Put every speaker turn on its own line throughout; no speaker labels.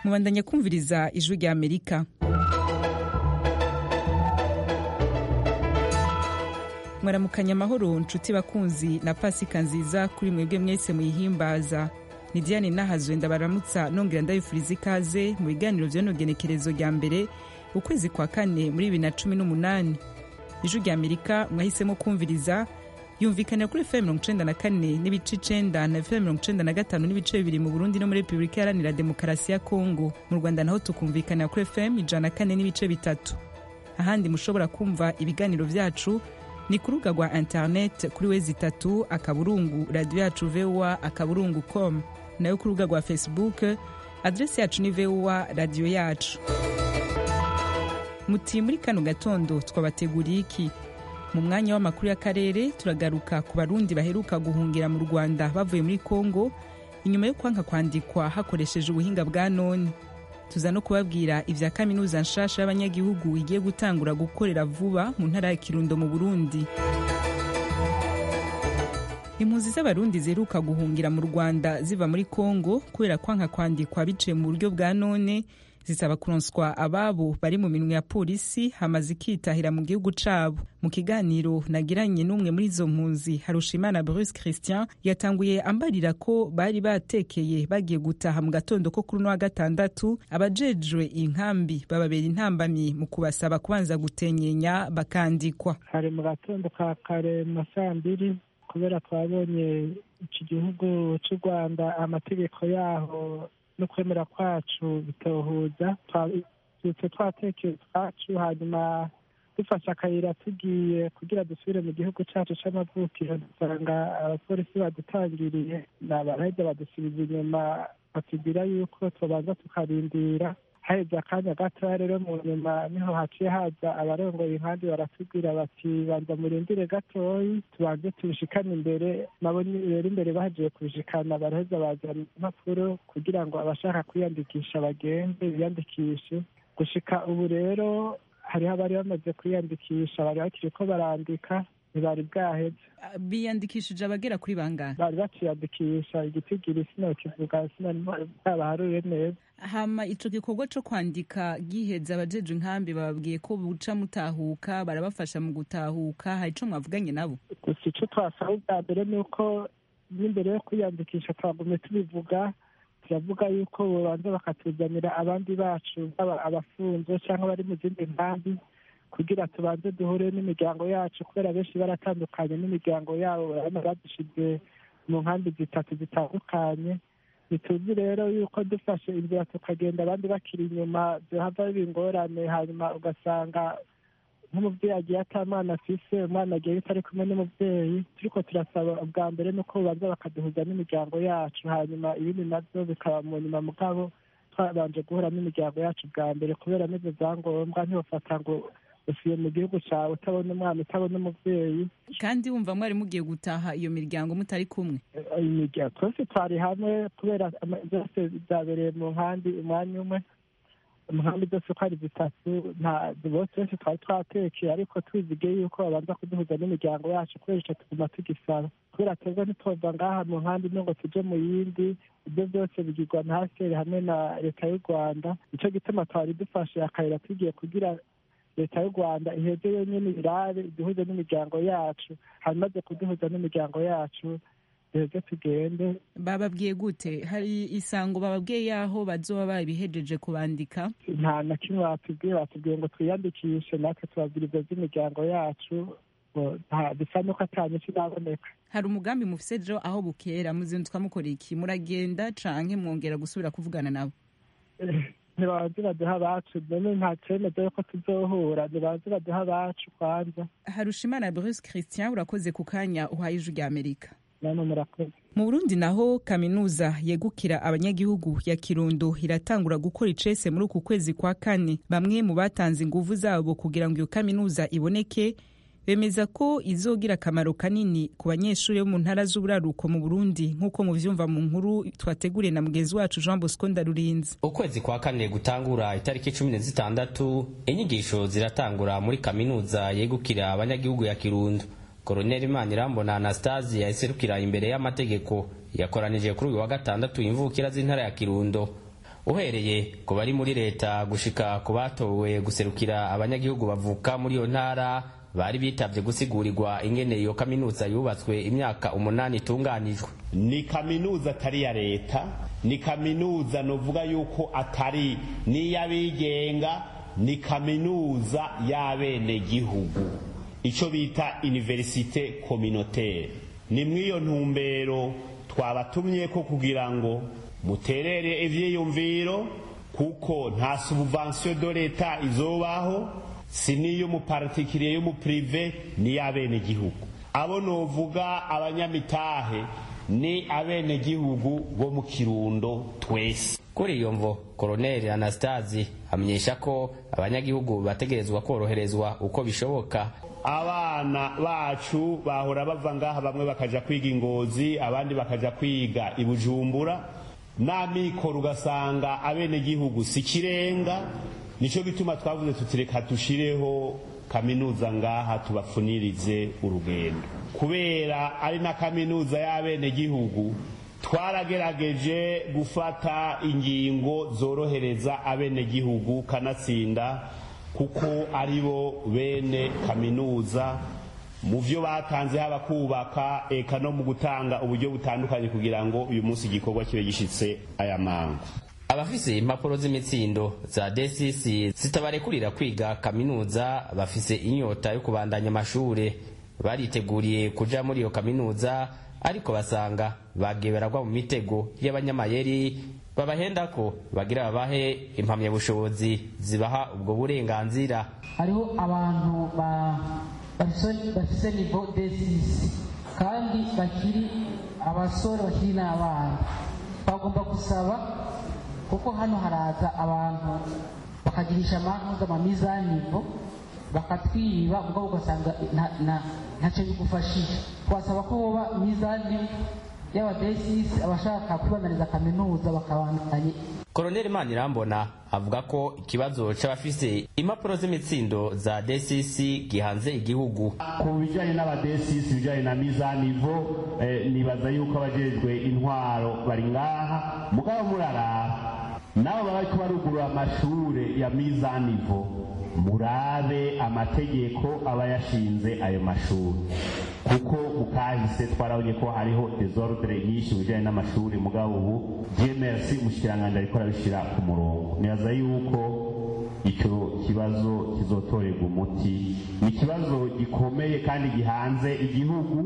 mubandanya kumviriza ijwi rya amerika mwaramukanya amahoro nshuti bakunzi na pasika nziza kuri mwebwe mwese muyihimbaza ni diane nahazwe ndabaramutsa nongera ndabifuriza ikaze mu biganiro byanogenekerezo rya mbere ukwezi kwa kane muri bibiri na cumi n'umunani ijwi rya amerika mwahisemo kumviriza yumvikanira kuri fm mirongo icenda na kane n'ibice icenda na fm mirongo icenda na gatanu n'ibice bibiri mu burundi no muri repubulika iharanira demokarasi ya kongo mu rwanda naho tukumvikanira kuri fm ijana na kane n'ibice bitatu ahandi mushobora kumva ibiganiro byacu ni ku rubuga rwa interineti kuri wezi itatu akaburungu radiyo yacu vowa akaburungu com nayo ku rubuga rwa facebook adresi yacu ni vowa radiyo yacu muti muri kano gatondo twabateguriye iki mu mwanya w'amakuru y'akarere turagaruka ku barundi baheruka guhungira mu rwanda bavuye muri congo inyuma yo kwanka kwandikwa hakoresheje ubuhinga bwa none tuza no kubabwira ibya kaminuza nshasha y'abanyagihugu igiye gutangura gukorera vuba mu ntara ya kirundo mu burundi impunzi z'abarundi ziheruka guhungira mu rwanda ziva muri congo kubera kwanka kwandikwa biciye mu buryo bwa none zisaba kuronswa ababo bari mu minwe ya polisi hamaze ikitahira mu gihugu cabo mu kiganiro nagiranye n'umwe muri izo mpunzi harushimana bruce christian yatanguye ambarira ko bari batekeye bagiye gutaha mu gatondo ko kuri uno wa gatandatu abajejwe inkambi bababera intambamyi mu kubasaba kubanza gutenyenya bakandikwa
hari mu gatondo ka kare mu saa mbiri kubera twabonye iki gihugu cy'u rwanda amategeko yaho no kwemera kwacu bitohuza twabyutse twatekeye utwacu hanyuma dufashe akayira tugiye kugira dusubire mu gihugu cyacu cy'amavukiro dusanga abapolisi badutangiriye baraheza badusubiza inyuma batubwira yuko tubanza tukarindira haheze akanya gatoya rero mu nyuma niho haciye haza abarongoye inkambi baratubwira bati banza murindire gatoyi tubanze tubishikane imbere nabo rero imbere bagiye kubishikana baraheza bazana impapuro kugira ngo abashaka kwiyandikisha bagende biyandikishe gushika ubu rero hariho abari bamaze kwiyandikisha bari bakiri ko barandika ntibari bwaheze
biyandikishije abagera kuri bangana
bari baciyandikisha igitigira sinokivuga sinabaharuye neza
hama ico gikorwa co kwandika giheza abajeje inkambi bababwiye ko buca mutahuka barabafasha mu gutahuka hari ico mwavuganye nabo
gusa ico twasaba ubwa mbere ni uko n'imbere yo kwiyandikisha twagume tubivuga turavuga yuko bobanza bakatuzanira abandi bacu abafunze cyangwa abari mu zindi nkambi kugira tubanze duhure n'imiryango yacu kubera benshi baratandukanye n'imiryango yabo barabona badushize mu nkambi zitatu zitandukanye ntituzi rero yuko dufashe inzira tukagenda abandi bakiri inyuma byohava biba ingorane hanyuma ugasanga nk'umubyeyi agiye atamwana afise umwana agiye bitari kumwe n'umubyeyi turiko turasaba ubwa mbere nuko babanza bakaduhuza n'imiryango yacu hanyuma ibindi navyo bikaba mu nyuma mugabo twabanje guhura n'imiryango yacu bwa mbere kubera n'izo zangombwa ntibafata ngo usuye mu gihugu cyawe utabona umwana utabona umubyeyi
kandi wumva mwari mugiye gutaha iyo miryango mutari kumwe
imiryango twese twari hamwe kubera zose zabereye mu nkambi umwanya umwe mu nkambi zose uko ari zitatu bose twese twari twatekeye ariko tuzige yuko babanza kuduhuza n'imiryango yacu kubera icyo tuguma tugisaba kubera twebwe ntitwumva ngaha mu nkambi n'ubwo tuje mu yindi ibyo byose bigirwa na haseri hamwe na leta y'u rwanda nicyo gituma twari dufashe akayira tugiye kugira leta y'u rwanda iheze yonyine irabe iduhuze n'imiryango yacu harimaze kuduhuza n'imiryango yacu duheze tugende
bababwiye gute hari isango bababwiye y'aho bazoba babihejeje kubandika
nta na kimwe batubwiye batubwiye ngo twiyandikishe natwe tubabwiriza z'imiryango yacu bisa nuko atanyinshi naboneka
hari umugambi mufise jo aho bukera muzinduka mukora iki muragenda canke mwongera gusubira kuvugana nabo
ntibabanze baduha abacu none nta cyemezo yuko tuzohura ntibabanze baduha abacu kwanza
harushimana bruce christian urakoze ku kanya uhaye ijwi rya amerika
namwe murakoze
mu burundi naho kaminuza yegukira abanyagihugu ya kirundo iratangura gukora icese muri uku kwezi kwa kane bamwe mu batanze inguvu zabo kugira ngo iyo kaminuza iboneke bemeza ko izogira akamaro kanini ku banyeshuri bo mu ntara z'uburaruko mu burundi nk'uko muvyumva mu nkuru twateguriye na mugenzi wacu jean bosco ndarurinze
ukwezi kwa kane gutangura itariki cumi na zitandatu inyigisho ziratangura muri kaminuza yegukira abanyagihugu ya kirundo koroneli imanirambona anastasi yaserukira imbere y'amategeko yakoranije kuri uyu wa gatandatu imvukira z'intara ya kirundo uhereye ku bari muri leta gushika ku batowe guserukira abanyagihugu bavuka muri iyo ntara bari bitabye gusigurigwa ingene iyo kaminuza yubatswe imyaka umunani itunganijwe
ni kaminuza atari iya leta ni kaminuza nuvuga yuko atari n'iy'abigenga ni kaminuza y'abenegihugu icyo bita iniverisite kominotere ni mw'iyo ntumbero twabatumye ko kugira ngo muterere ibyiyumviro kuko nta subuvansiyo do leta izobaho si n'iy'umupartikiriye y'umupurive n'iy'abenegihugu abo novuga abanyamitahe ni abenegihugu bo mu kirundo twese
kuri iyo mvo koroneli anastasi amenyesha ko abanyagihugu bategerezwa koroherezwa uko bishoboka
abana bacu bahora bava ngaha bamwe bakaja kwiga ingozi abandi bakaja kwiga ibujumbura n'amikoro ugasanga abenegihugu si kirenga nicyo gituma twavuze tuti reka dushireho kaminuza ngaha tubafunirize urugendo kubera ari na kaminuza y'abenegihugu twaragerageje gufata ingingo zorohereza abenegihugu kanatsinda kuko ari bo bene kaminuza mu byo batanze haba kubaka eka no mu gutanga uburyo butandukanye kugira ngo uyu munsi igikorwa kibe gishitse aya mango
abafise impapuro z'imitsindo za desisi zitabarekurira kwiga kaminuza bafise inyota yo kubandanya amashure bariteguriye kuja muri iyo kaminuza ariko basanga bagiye baragwa mu mitego y'abanyamayeri babahenda ko bagira babahe impamyabushobozi zibaha ubwo burenganzira
hariho abantu bafise nivo desisi kandi bakiri abasore bakiri n'abana bagomba gusaba kuko hano haraza abantu bakagirisha mpuzamamizanivo bakatwiba ubwo ugasanga ntacyo bigufashije twasaba ko boba mizani y'abadesisi abashaka kubandaniza kaminuza bakabandanye
koroneli manirambona avuga ko ikibazo cy'abafise impapuro z'imitsindo za desisi gihanze igihugu
ku bijyanye n'abadesisi ibijyanye na mizanivo eh, nibaza yuko abajejwe intwaro bari ngaha mugabo muraraha nabo bari kubarugurura amashure ya mizanivo murabe amategeko aba yashinze ayo mashuri kuko mukahise twarabonye ko hariho desordre nyinshi bijyanye n'amashuri mugabo ubu gmrc mushyikiranganji ariko arabishyira ku murongo nibaza yuko icyo kibazo kizotorerwa umuti ni ikibazo gikomeye kandi gihanze igihugu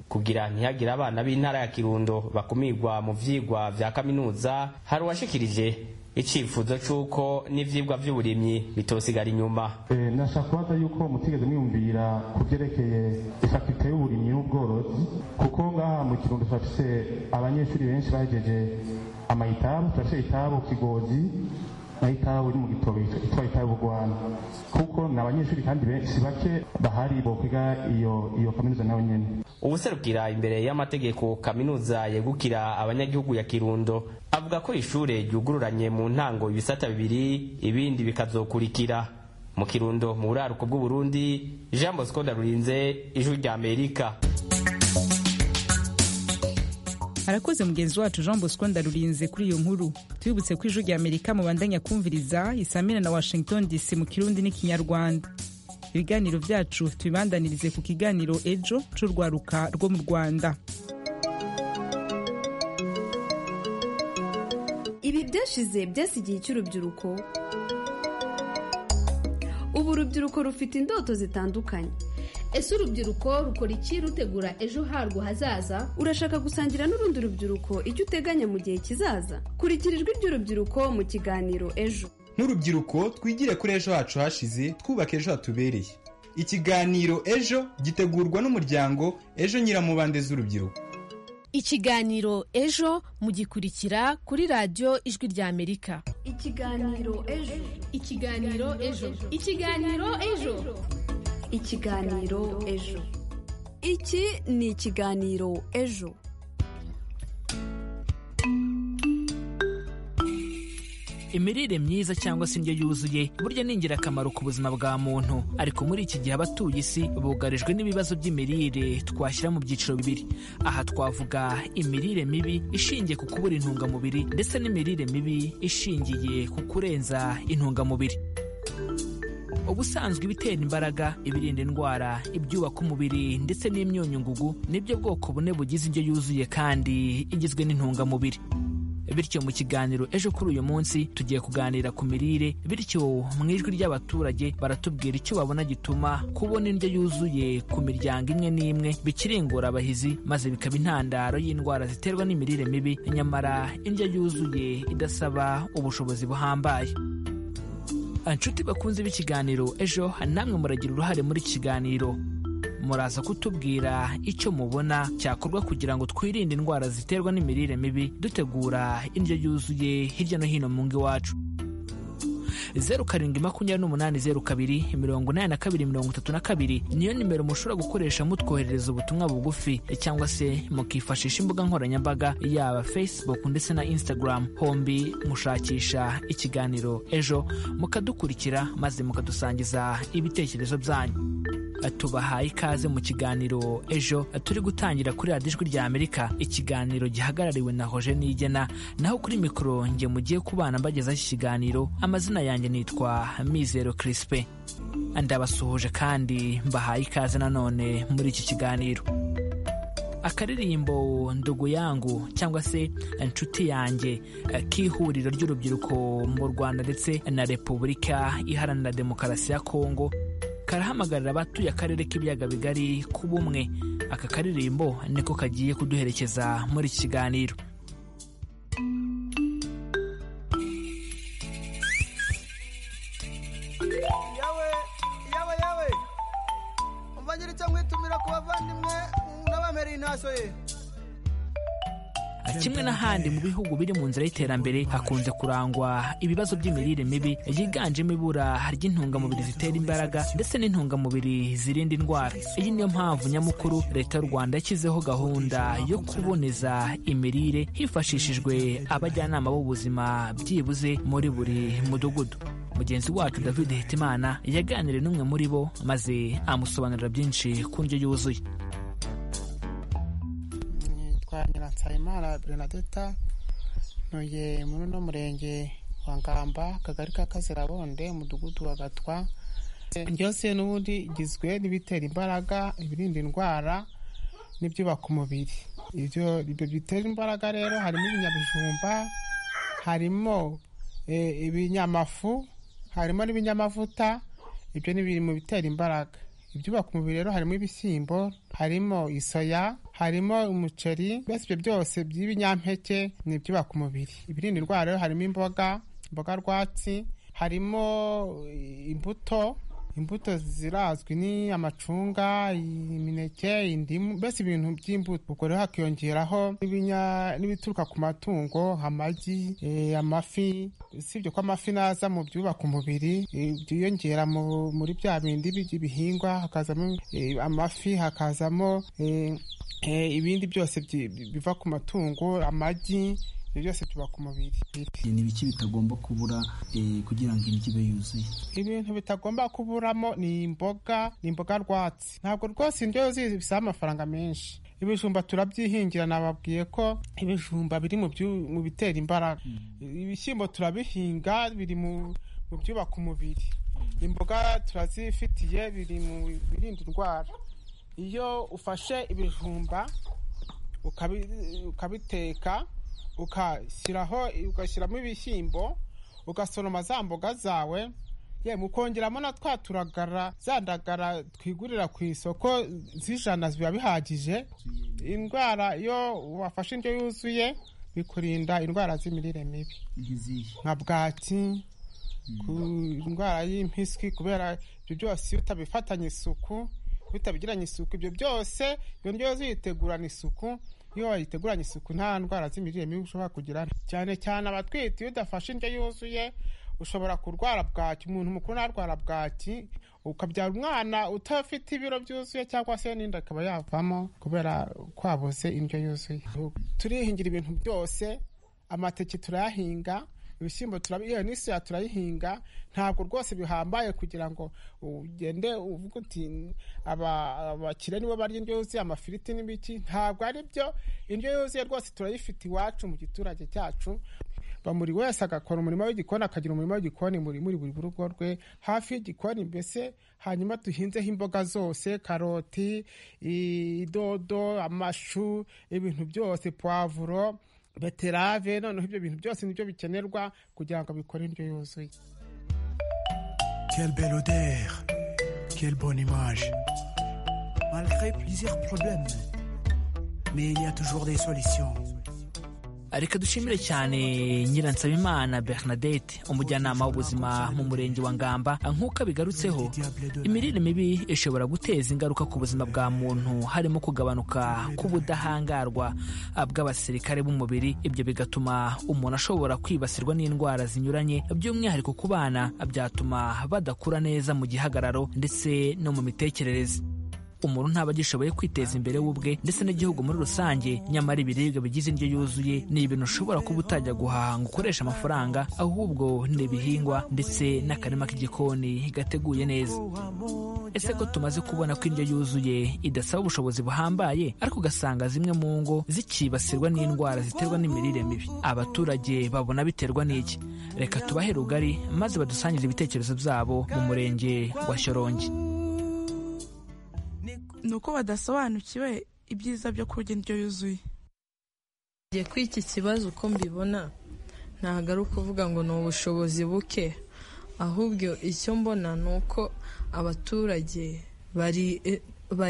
kugira ntihagire abana b'intara ya kirundo bakumirwa mu vyigwa vya kaminuza hari uwashikirije icyifuzo cy'uko n'ibyigwa by'uburimyi bitosigara inyuma
nashaka kubaza yuko mutigeze mwiyumvira ku byerekeye ifakite y'uburimyi n'ubworozi kuko ngaha mu kirundo turafise abanyeshuri benshi bahejeje amayitabu turafise itabu kigozi n'itabu iri mu gitobo itwa itabu rwanda kuko ni abanyeshuri kandi benshi bake bahari bokwiga iyo iyo kaminuza nayo nyene
ubuserukira imbere y'amategeko kaminuza yegukira abanyagihugu ya kirundo avuga ko ishure ryugururanye mu ntango ibisata bibiri ibindi bikazokurikira mu kirundo mu buraruko bw'uburundi jean bosco ndarurinze ijwi rya amerika
arakoze mugenzi wacu jean bosco ndarurinze kuri iyo nkuru tubibutse ko ijwi rya amerika mubandanya kumviriza isamina na washington dc mu kirundi n'ikinyarwanda ibiganiro byacu tubibandanirize ku kiganiro ejo c'urwaruka rwo mu rwanda
ibi byashize byasigiye cy'urubyiruko ubu urubyiruko rufite indoto zitandukanye
ese urubyiruko rukora iki rutegura ejo harwo hazaza
urashaka gusangira n'urundi rubyiruko icyo uteganya mu gihe kizaza kurikira ijwi ry'urubyiruko mu kiganiro ejo
nk'urubyiruko twigire kuri ejo hacu hashize twubaka ejo hatubereye ikiganiro ejo gitegurwa n'umuryango ejo nyiramubande z'urubyiruko
ikiganiro ejo mugikurikira kuri radiyo ijwi rya amerika
ikiganiro ejo ikiganiro ejo ikiganiro ejo
ikiganiro ejo iki ni ikiganiro ejo
imirire myiza cyangwa se indyo yuzuye burya ni ingirakamaro ku buzima bwa muntu ariko muri iki gihe abatuye isi bugarijwe n'ibibazo by'imirire twashyira mu byiciro bibiri aha twavuga imirire mibi ishingiye ku kubura intungamubiri ndetse n'imirire mibi ishingiye ku kurenza intungamubiri ubusanzwe ibitera imbaraga ibirinda indwara ibyubaka umubiri ndetse n'imyunyu ngugu nibyo bwoko bune bugize indyo yuzuye kandi igizwe n'intungamubiri bityo mu kiganiro ejo kuri uyu munsi tugiye kuganira ku mirire bityo mu ijwi ry'abaturage baratubwira icyo babona gituma kubona indyo yuzuye ku miryango imwe n'imwe bikiri ingorabahizi maze bikaba intandaro y'indwara ziterwa n'imirire mibi nyamara indyo yuzuye idasaba ubushobozi buhambaye inshuti bakunze b'ikiganiro ejo namwe muragira uruhare muri iki kiganiro muraza kutubwira icyo mubona cyakorwa kugira ngo twirinde indwara ziterwa n'imirire mibi dutegura indyo yuzuye hirya no hino mu ngo iwacu zeru karindwi makumyabiri n'umunani zeru kabiri mirongo inani na kabiri mirongo itatu na kabiri niyo nimero mushobora gukoresha mutwoherereza ubutumwa bugufi cyangwa se mukifashisha imbuga nkoranyambaga yaba facebook ndetse na instagram hombi mushakisha ikiganiro ejo mukadukurikira maze mukadusangiza ibitekerezo byanyu tubahaye ikaze mu kiganiro ejo turi gutangira kuri radiyo ijwi rya amerika ikiganiro gihagarariwe na hoje nigena naho kuri mikoro nge mugiye kubana mbagezaho iki kiganiro amazina yanjye nitwa mizero kirisipe ndabasuhuje kandi mbahaye ikaze nanone muri iki kiganiro akaririmbo ndugu yangu cyangwa se inshuti yanjye k'ihuriro ry'urubyiruko mu rwanda ndetse na repubulika iharanira demokarasi ya kongo karahamagarira abatuye akarere k'ibiyaga bigari kuba umwe aka karirimbo niko kagiye kuduherekeza muri iki kiganiro
yawe yawe yawe umva nyiri icyo mwitumira ku bavandimwe n'abamera intashyo ye
kimwe n'ahandi mu bihugu biri mu nzira y'iterambere hakunze kurangwa ibibazo by'imirire mibi yiganjemo ibura ry'intungamubiri zitera imbaraga ndetse n'intungamubiri zirinda indwara iyi niyo mpamvu nyamukuru leta y'u rwanda yashyizeho gahunda yo kuboneza imirire hifashishijwe abajyanama b'ubuzima byibuze muri buri mudugudu mugenzi wacu david hitimana yaganiriye n'umwe muri bo maze amusobanurira byinshi ku ndyo yuzuye
nyiransayimana bernadetta ntuye muri uno murenge wa ngamba akagari ka kazirabonde umudugudu wa gatwa byose n'ubundi igizwe n'ibitera imbaraga ibirinda indwara n'ibyubaka umubiri ibyo bitera imbaraga rero harimo ibinyabijumba harimo ibinyamafu harimo n'ibinyamavuta ibyo ni biri mu bitera imbaraga ibyubaka umubiri rero harimo ibishyimbo harimo isoya harimo umuceri mbese ibyo byose by'ibinyampeke ni ibyubaka umubiri ibirinda indwara rero harimo imboga imboga rwatsi harimo imbuto imbuto zirazwi ni amacunga imineke indimu mbese ibintu by'imbuto ubwo rero hakiyongeraho n'ibituruka ku matungo amagi amafi usibye ko amafi naza mu byubaka umubiri byiyongera muri bya bindi by'ibihingwa hakazamo amafi hakazamo ibindi byose biva ku matungo amagi ibyo byose byubaka umubiri
ni ibiki bitagomba kubura kugira ngo indyo ibe yuzuye
ibintu bitagomba kuburamo ni imboga ni imboga rwatsi ntabwo rwose indyo yuzuye bisaba amafaranga menshi ibijumba turabyihingira nababwiye ko ibijumba biri mu bitera imbaraga ibishyimbo turabihinga biri mu byubaka umubiri imboga turazifitiye biri mu birinda indwara iyo ufashe ibijumba ukabiteka ugashyiraho ugashyiramo ibishyimbo ugasoroma za mboga zawe mukongeramo na twa turagara za ndagara twigurira ku isoko z'ijana biba bihagije indwara iyo wafashe indyo yuzuye bikurinda indwara z'imirire mibi nka bwaki indwara y'impiswi kubera ibyo byose iyo utabifatanye isuku iyo utabigiranye isuku ibyo byose iyo ndyo yuzuye itegurana isuku iyo wayiteguranye isuku nta ndwara z'imirire mibi ushobora kugira cyane cyane abatwite iyo udafashe indyo yuzuye ushobora kurwara bwaki umuntu mukuru narwara bwaki ukabyara umwana utafite ibiro byuzuye cyangwa se n'inda akaba yavamo kubera kwabuze indyo yuzuye turihingira ibintu byose amateke turayahinga ibishyimbo turabiye n'isi turayihinga ntabwo rwose bihambaye kugira ngo ugende uvuge uti abakire nibo barya indyo yuzuye amafiriti n'ibiki ntabwo ari byo indyo yuzuye rwose turayifite iwacu mu giturage cyacu buri wese agakora umurimo w'igikoni akagira umurimo w'igikoni muri muri buri rugo rwe hafi y'igikoni mbese hanyuma duhinzeho imboga zose karoti idodo amashu ibintu byose puwavuro beterave noneho ibyo bintu byose nibyo bikenerwa kugira ngo bikore indyo yuzuye
Quelle belle odeur, quelle bonne image. Malgré plusieurs problèmes, mais il y a toujours des solutions.
reka dushimire cyane nyiransabimana bernadette umujyanama w'ubuzima mu murenge wa ngamba nk'uko abigarutseho imirire mibi ishobora guteza ingaruka ku buzima bwa muntu harimo kugabanuka k'ubudahangarwa bw'abasirikare b'umubiri ibyo bigatuma umuntu ashobora kwibasirwa n'indwara zinyuranye by'umwihariko ku bana byatuma badakura neza mu gihagararo ndetse no mu mitekerereze umuntu ntaba agishoboye kwiteza imbere we ubwe ndetse n'igihugu muri rusange nyamara ibiribwa bigize indyo yuzuye ni ibintu ushobora kuba utajya guhaha ngo ukoreshe amafaranga ahubwo ni ibihingwa ndetse n'akarima k'igikoni gateguye neza ese ko tumaze kubona ko indyo yuzuye idasaba ubushobozi buhambaye ariko ugasanga zimwe mu ngo zikibasirwa n'indwara ziterwa n'imirire mibi abaturage babona biterwa n'iki reka tubahe rugari maze badusangire ibitekerezo byabo mu murenge wa shyorongi
ni uko badasobanukiwe ibyiza byo kurya indyo yuzuye
igihe kuri iki kibazo uko mbibona ntabwo ari ukuvuga ngo ni ubushobozi buke ahubwo icyo mbona ni uko abaturage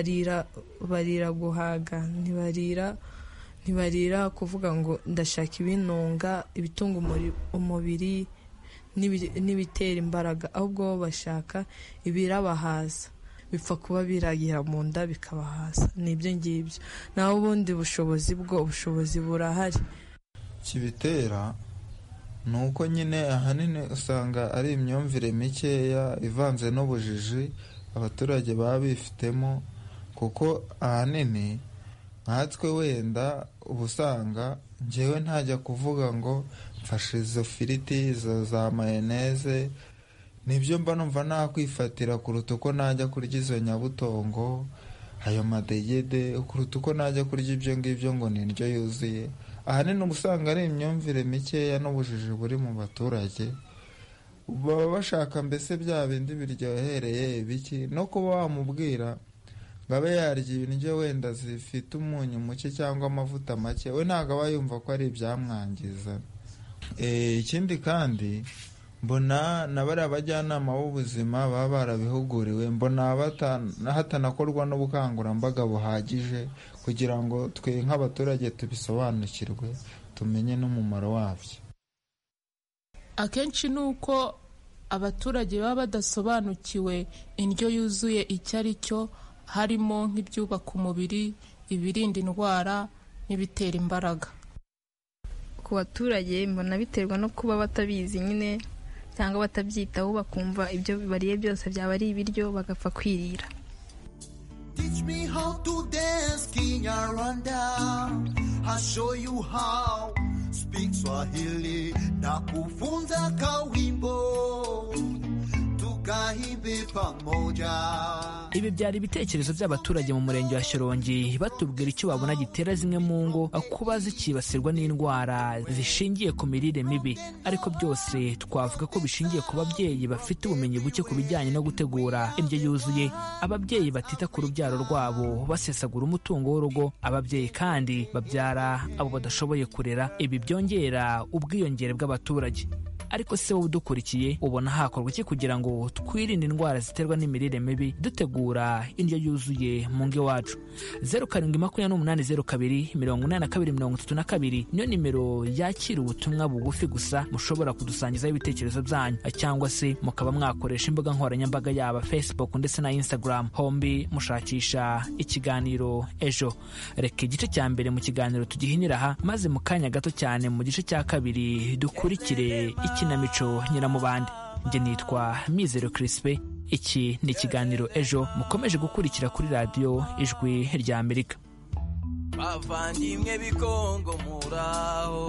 barira guhaga ntibarira ntibarira kuvuga ngo ndashaka ibinunga ibitunga umubiri n'ibitera imbaraga ahubwo bo bashaka ibirabahaza bipfa kuba biragira mu nda bikabahaza ni ibyo ngibyo naho ubundi bushobozi bwo ubushobozi burahari
kibitera ni uko nyine ahanini usanga ari imyumvire mikeya ivanze n'ubujiji abaturage baba bifitemo kuko ahanini nkatwe wenda uba usanga ngewe ntajya kuvuga ngo mfashe izo firiti izo za mayoneze nibyo mba numva nakwifatira kuruta uko najya kurya izo nyabutongo ayo madegede kuruta uko najya kurya ibyo ngibyo ngo ni indyo yuzuye ahanini uba usanga ari imyumvire mikeya n'ubujiji buri mu baturage baba bashaka mbese bya bindi biryohereye ibiki no kuba wamubwira ngo abe yarya ibiryo wenda zifite umunyu muke cyangwa amavuta make we ntabwo aba yumva ko ari ibyamwangiza ikindi kandi mbona na bariya bajyanama b'ubuzima baba barabihuguriwe mbona hatanakorwa n'ubukangurambaga buhagije kugira ngo twe nk'abaturage tubisobanukirwe tumenye n'umumaro wabyo
akenshi ni uko abaturage baba badasobanukiwe indyo yuzuye icyo ari cyo harimo nk'ibyubaka umubiri ibirinda indwara n'ibitera imbaraga
ku baturage mbona biterwa no kuba batabizi nyine cyangwa batabyitaho bakumva ibyo bariye byose byaba ari ibiryo bagapfa kwirira
ibi byari ibitekerezo by'abaturage mu murenge wa shyorongi batubwira icyo babona gitera zimwe mu ngo kuba zikibasirwa n'indwara zishingiye ku mirire mibi ariko byose twavuga ko bishingiye ku babyeyi bafite ubumenyi buke ku bijyanye no gutegura indyo yuzuye ababyeyi batita ku rubyaro rwabo basesagura umutungo w'urugo ababyeyi kandi babyara abo badashoboye kurera ibi byongera ubwiyongere bw'abaturage ariko se wowe udukurikiye ubona hakorwa iki kugira ngo twirinde indwara ziterwa n'imirire mibi dutegura indyo yuzuye mu ngo iwacu zeru karindwi makumyabiri n'umunani zeru kabiri mirongo inani na kabiri mirongo itatu na kabiri niyo nimero yakira ubutumwa bugufi gusa mushobora kudusangizaho ibitekerezo byanyu cyangwa se mukaba mwakoresha imbuga nkoranyambaga yaba facebook ndetse na instagram hombi mushakisha ikiganiro ejo reka igice cya mbere mu kiganiro tugihinira aha maze mu kanya gato cyane mu gice cya kabiri dukurikire ikinamico nyiramubande njye nitwa mizero kirisipe iki ni ikiganiro ejo mukomeje gukurikira kuri radiyo ijwi rya amerika
bavandimwe bikongo muraho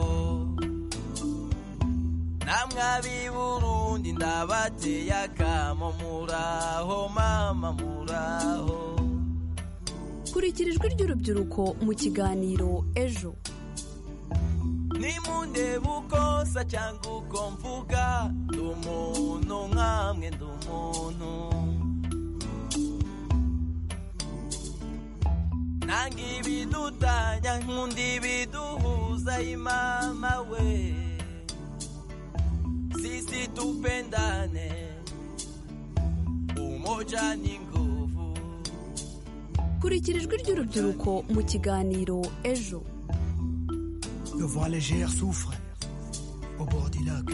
namwe ab'iburundi ndabateye akamo muraho mama muraho
kurikira ijwi ry'urubyiruko mu kiganiro ejo
nimundeba uko nsa cyangwa uko mvuga ndi umuntu nkamwe ndi umuntu nanga ibidutanya nkunda ibiduhuza imama we sisi tupendane umoja ni nguvu
kurikira ijwi ry'urubyiruko mu kiganiro ejo
Le voile légère souffre au bord du lac.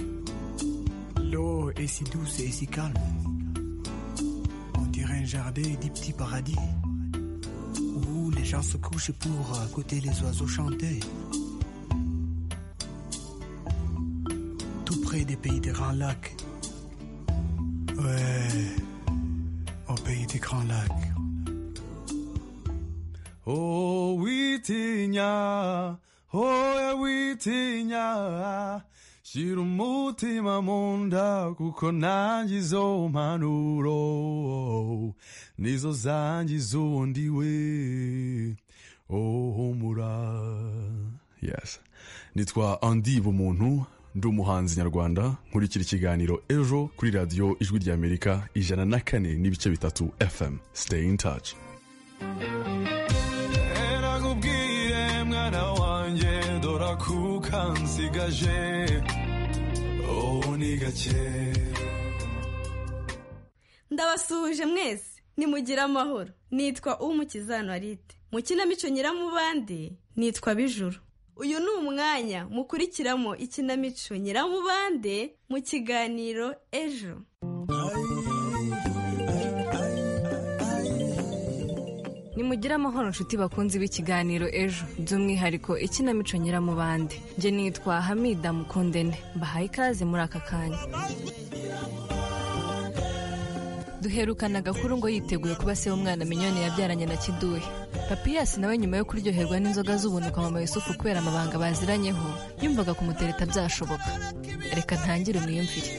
L'eau est si douce et si calme. On dirait un jardin des petits paradis où les gens se couchent pour euh, écouter les oiseaux chanter. Tout près des pays des grands lacs. Ouais, au pays des grands lacs.
Oh witinya, oya witinya, shira umutima mu nda kuko nanjye izo mpanuro nizo zangiza ubundi we oh humura yes nitwa andi bumuntu ndi umuhanzi nyarwanda nkurikira ikiganiro ejo kuri radiyo ijwi ry'amerika ijana na kane n'ibice bitatu fm stay in touch nakubwiye mwana wanjye dora kuka nsigaje ubu ni gake
ndabasuhuje mwese nimugire amahoro nitwa umukizano arite mu kinamico nyiramubande nitwa bijuru uyu ni umwanya mukurikiramo ikinamico nyiramubande mu kiganiro ejo
nimugire amahoro nshuti bakunzi b'ikiganiro ejo by'umwihariko ikinamico nyiramubande njye nitwa hamida mukundene mbahaye ikaze muri aka kanya duherukana agakuru ngo yiteguye kuba se w'umwana minyoni yabyaranye na kiduhe papiyasi nawe nyuma yo kuryoherwa n'inzoga z'ubunuka mama yusufu kubera amabanga baziranyeho yumvaga kumutereta byashoboka reka ntangire umwiyumvire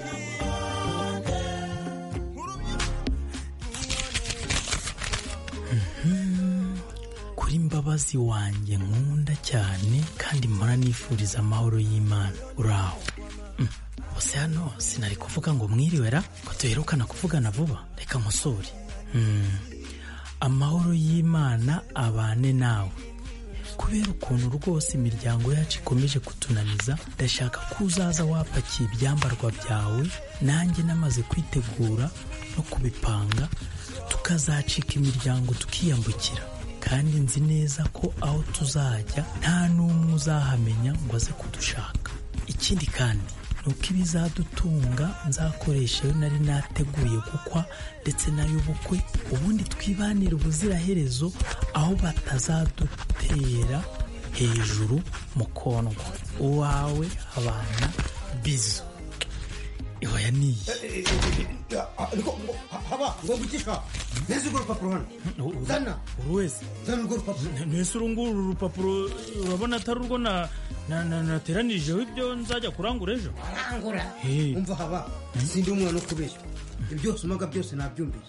kuri mbabazi wanjye nkunda cyane kandi mpora nifuriza amahoro y'imana uraho Mm. bose hano sinari kuvuga ngo mwiriwe ra ko duherukana kuvugana vuba reka nkosore Mm. amahoro y'imana abane nawe kubera ukuntu rwose imiryango yacu ikomeje kutunaniza ndashaka ko uzaza wapakiye ibyambarwa byawe nanjye namaze kwitegura no kubipanga tukazacika imiryango tukiyambukira kandi nzi neza ko aho tuzajya nta n'umwe uzahamenya ngo aze kudushaka ikindi kandi ni uko ibizadutunga nzakoresha ayo nari nateguye gukwa ndetse n'ay'ubukwe ubundi twibanire ubuziraherezo aho batazadutera hejuru mu kondwa uwawe abana bizo ihoya niyi
ariko haba ngo gucisha neza urwo rupapuro hano zana
buri wese
zana urwo rupapuro
mbese uru nguru uru rupapuro urabona atari urwo na- na- na- nateranijeho ibyo nzajya kurangura ejo
arangura umva haba sindi umwana wo kubeshya ibyo byose umaga byose nabyumviye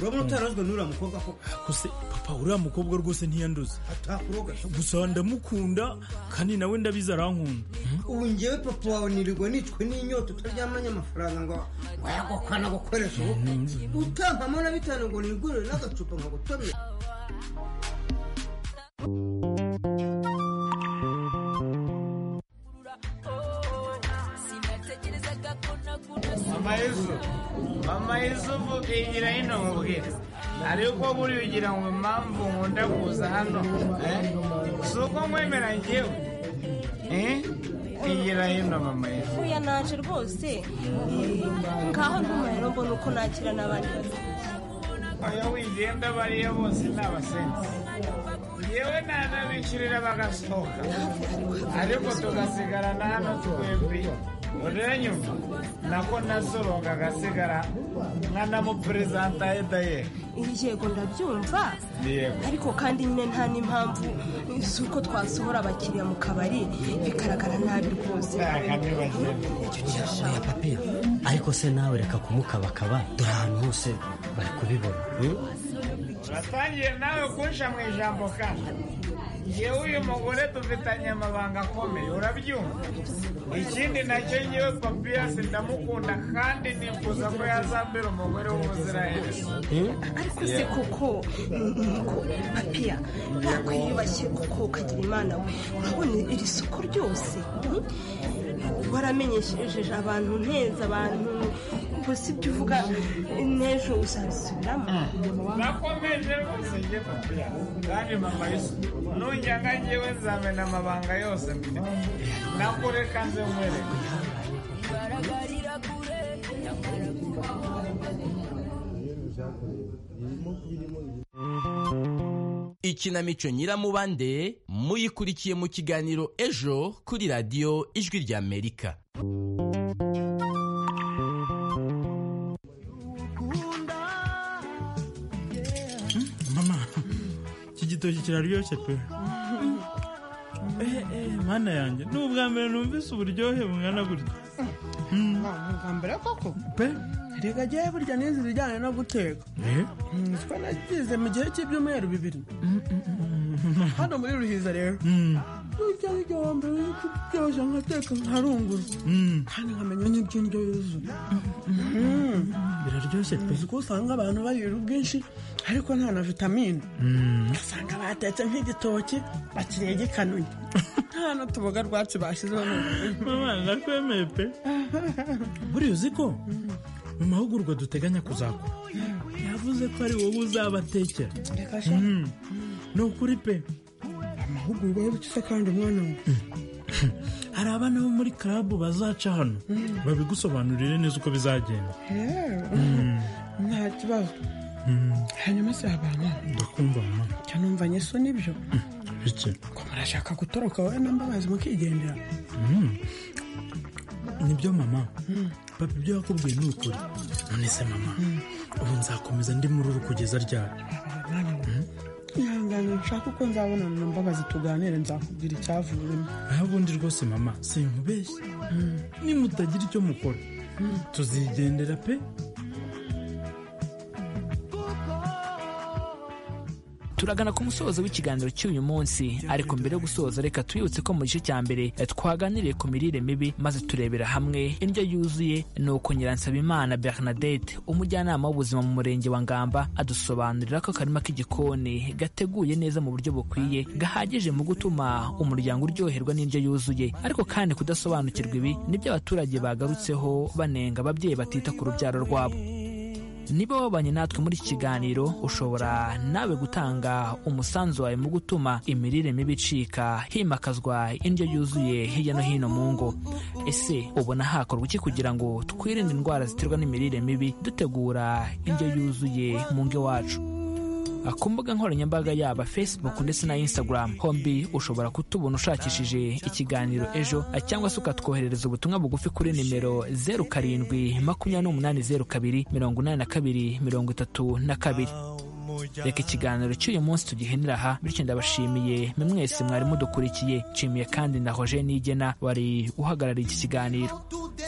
urabona utarozwe n'uriya mukobwa ko
gusa papa uriya mukobwa rwose ntiyanduza
atakuroga
gusa ndamukunda kandi nawe ndabizi arankunda
ubu ngewe papa wawe nirirwa nicwe n'inyota utaryamanye amafaranga ngo wayagukana gukoresha ubukwe utampamo na bitanu ngo nigurire n'agacupa nkagutomera
amayezu amayezuvu igira hino nkubwire ariko buriya ugira ngo impamvu nkunda kuza hano eh? si uko nkwemera ngewe eh? igira hino mama yezu
Buriya naje rwose ngaho ntumuriro mbona uko nakira n'abandi bafite
oya wigenda bariya bose ni abasensi yewe nanabishyurira bagasohoka ariko tugasigarana hano twebwe uranyumva nako nasoronga agasigara nkanamuperezanta edaye
yego ndabyumva
yego
ariko kandi nyine nta n'impamvu z'uko twasohora abakiriya mu kabari bigaragara nabi rwose
oya papi ariko se nawe reka kumukabakaba dore ahantu hose bari kubibona hmm?
batangiye nawe kunsha mu ijambo kandi ngewe uyu mugore dufitanye amabanga akomeye urabyumva ikindi nacyo ngewe papiyasi ndamukunda kandi nifuza ko yazambera umugore w'umuziranenge
ariko se koko nuko papiya ntakwiyubashye kuko ukagira imana we urabona iri soko ryose waramenyesheje abantu neza abantu ubu si ibyo uvuga n'ejo uzabisubiramo
nakomeje rwose njye papiya kandi mama y'isuku nujyaga ngewe nzamena amabanga yose mfite nakureka nze nkwereka
ikinamico nyiramubande muyikurikiye mu kiganiro ejo kuri radiyo ijwi ry'amerika
mama iki gitoki kiraryoshye pe mana yanjye ni ubwa mbere numvise uburyohe bungana gutya
ntambere koko pe reka jyewe burya n'izi zijyanye no guteka nziko nagize mu gihe cy'ibyumweru bibiri hano muri ruhiza rero burya igihombo biri kuryoshya nkateka nkarungura kandi nkamenya n'iby'indyo yuzuye
biraryoshye pe
uzi ko usanga abantu barira ubwinshi ariko nta na vitamine ugasanga batetse nk'igitoki bakiriye gikanuye nta n'utuboga rwacu bashyizeho
mama ndakwemeye pe buriya uzi ko mu mahugurwa duteganya kuzakora yavuze ko ari wowe uzabatekera ni ukuri pe
amahugurwa y'ubukisa kandi umwana we
hari abana bo muri karabu bazaca hano babigusobanurire neza uko bizagenda
nta kibazo hanyuma si abantu
ndakumva mama
cyanumvanye so nibyo
bike
ko murashaka gutoroka wowe na mbabazi mukigendera
nibyo mama papa ibyo yakubwiye ni ukuri none se mama ubu nzakomeza ndi muri uru kugeza ryari
ihangane nshaka uko nzabona na mbabazi tuganire nzakubwira icyavuyemo
ubundi rwose mama sinkubeshye nimutagira icyo mukora tuzigendera pe
turagana ku musozo w'ikiganiro cy'uyu munsi ariko mbere yo gusoza reka twibutse ko mu gice cya mbere twaganiriye ku mirire mibi maze turebera hamwe indyo yuzuye ni uko nyiransabimana bernadette umujyanama w'ubuzima mu murenge wa ngamba adusobanurira ko akarima k'igikoni gateguye neza mu buryo bukwiye gahagije mu gutuma umuryango uryoherwa n'indyo yuzuye ariko kandi kudasobanukirwa ibi nibyo abaturage bagarutseho banenga ababyeyi batita ku rubyaro rwabo niba wabanye natwe muri iki kiganiro ushobora nawe gutanga umusanzu wawe mu gutuma imirire mibi icika himakazwa indyo yuzuye hirya no hino mu ngo ese ubona hakorwa iki kugira ngo twirinde indwara ziterwa n'imirire mibi dutegura indyo yuzuye mu ngo iwacu ku mbuga nkoranyambaga yaba facebook ndetse na instagram hombi ushobora kutubona ushakishije ikiganiro ejo cyangwa se ukatwoherereza ubutumwa bugufi kuri nimero zeru karindwi makumyabiri n'umunani zeru kabiri mirongo inani na kabiri mirongo itatu na kabiri reka ikiganiro cy'uyu munsi tugihenera aha bityo ndabashimiye mwe mwese mwari mudukurikiye nshimiye kandi na roger nigena wari uhagarariye iki kiganiro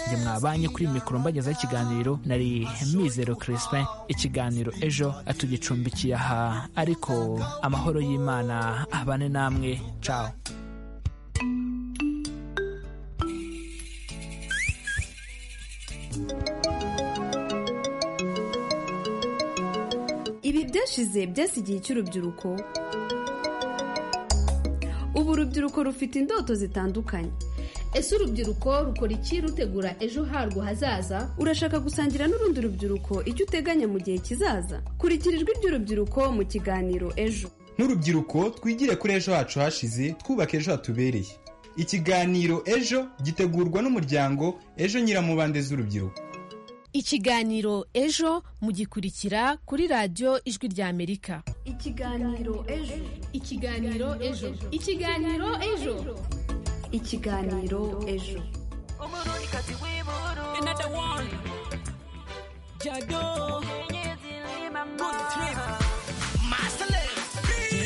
njye mwabanye kuri mikoro mbagezaho ikiganiro nari mizero crispin ikiganiro ejo atugicumbikiye aha ariko amahoro y'imana abane namwe cawo
ibi byashize byasigiye cy'urubyiruko ubu urubyiruko rufite indoto zitandukanye
ese urubyiruko rukora iki rutegura ejo harwo hazaza
urashaka gusangira n'urundi rubyiruko icyo uteganya mu gihe kizaza kurikira ijwi ry'urubyiruko mu kiganiro ejo
nk'urubyiruko twigire kuri ejo hacu hashize twubaka ejo hatubereye ikiganiro ejo gitegurwa n'umuryango ejo nyiramubande z'urubyiruko
ikiganiro ejo mugikurikira kuri radiyo ijwi ry'amerika
ikiganiro ejo ikiganiro ejo ikiganiro ejo
ikiganiro ejo
jado good trip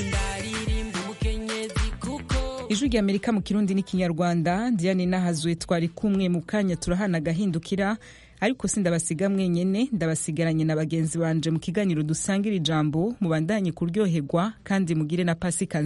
ndaririmba umukenyezi kuko
ijwi ry'amerika mu kirundi n'ikinyarwanda diane nahazwe twari kumwe mu kanya turahana agahindukira ariko si ndabasiga mwenyene ndabasigaranye na bagenzi banje mu kiganiro dusangira ijambo mubandanye kuryoherwa kandi mugire na pasika